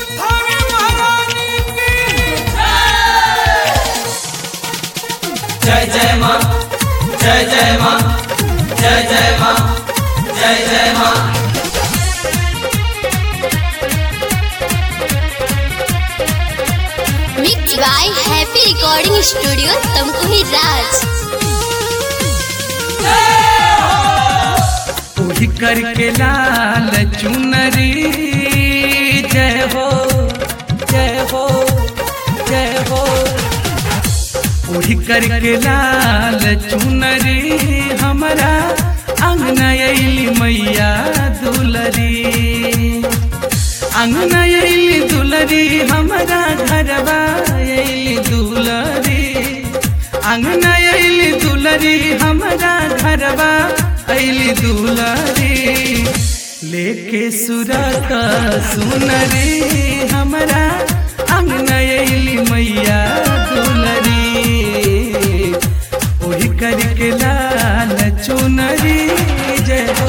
थाने महारानी की जय जय माँ जय जय माँ जय जय माँ जय जय माँ mix by happy recording studio Tamkuhi Raj उही करके लाल चुनरी जय हो जय हो जय हो उही करके लाल चुनरी हमारा अंगना अली मैया दुलरी अंगना अली दुलरी हमारा घरवा अली दुलरी अंगना अली दुलरी हमारा घरवा अली दुलरी लेके सुरत सुनरी हमारा अंगना अली मैया दुलरी ओही करके लाल चुनरी जय हो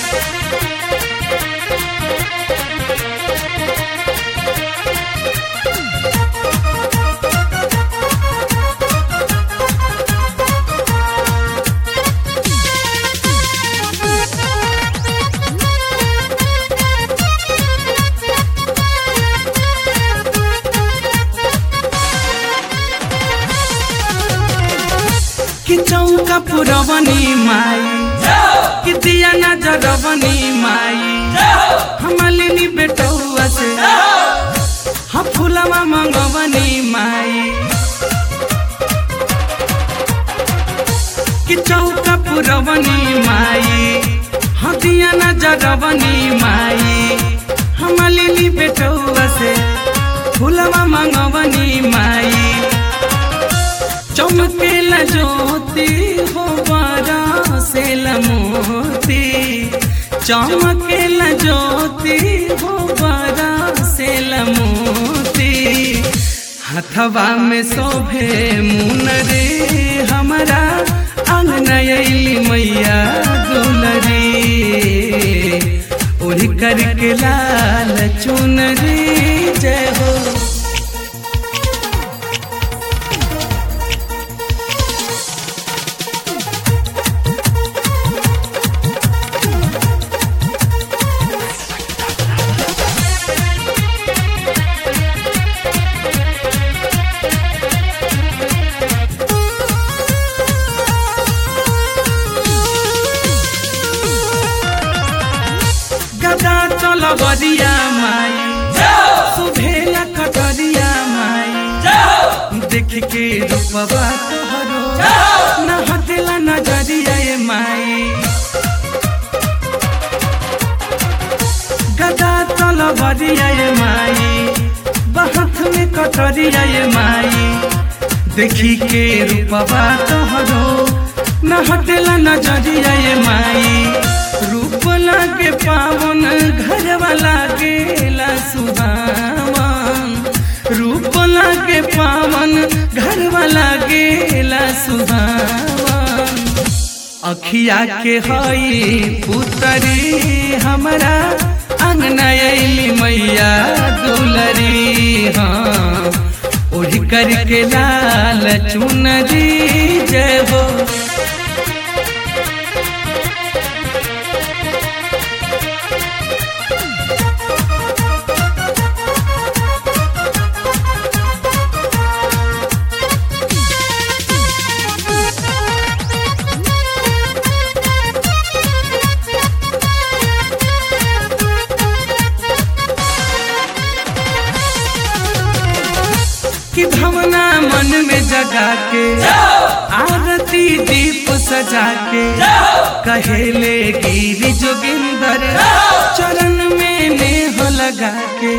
कि चौका पुरवनी माई कि दिया नजरवनी माई हमलिनी बेटौआ से हम फुलवा मंगवनी माई कि चौका पुरवनी माई हम दिया नजरवनी माई हमलिनी बेटौआ से फुलवा मंगवनी माई चमकेला ज्योति हो बारा से मोती चमकेला ज्योति हो बारा से मोती हथवा में शोभे मुनरे हमारा अंगना अली मैया दुलरी उड़ी करके लाल चुनरी जय हो गदा चल बरिया माई सुभेला कटरिया माई देख के रूपवा तोहरो न हटेला नजरिया ए माई गदा चल बरिया ए माई बहत में कटरिया ए माई देखी के रूपवा तोहरो न हटेला नजरिया ए माई रूप लागे पावन घर वाला गेला सुहावन रूप लागे पावन घर वाला गेला सुहावन अखिया के हई पुतरी हमारा अंगना अली मैया दुलरी हाँ ओढ़ करके लाल चुनरी जय हो कि भावना मन में जगा के आरती दीप सजा के कहेले गिरी जोगिंदर चरण में नेह लगा के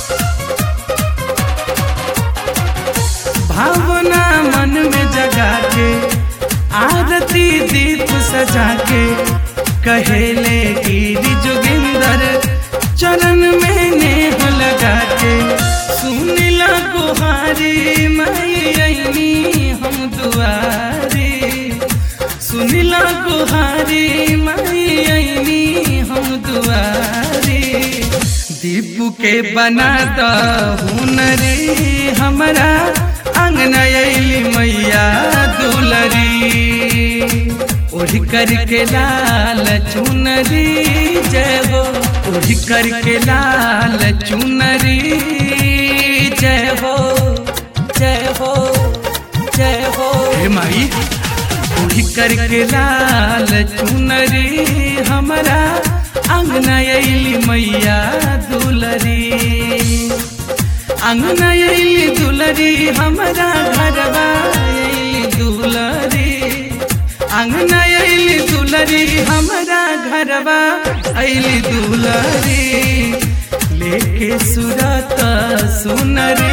भावना मन में जगा के आरती दीप सजा के कहेले गिरी जोगिंदर चरण में नेह लगा के सुनिला गुहारी माई अइनी हम दुआरी सुनिला गुहारी माई अइनी हम दुआरी दीप दीपू के बना द हुनरी हमरा अंगना अली मैया दुलरी ओढ़ करके लाल चुनरी जय हो ओढ़ करके लाल चुनरी जय हो जय हो जय हो हे माई ओढ़ करके लाल चुनरी हमरा अंगना अली मैया दुलरी अंगना अली दुलरी हमरा घरवा अली दुलरी अंगना अली दुलरी हमरा घरवा अली दुलरी लेके सुरत सुनरी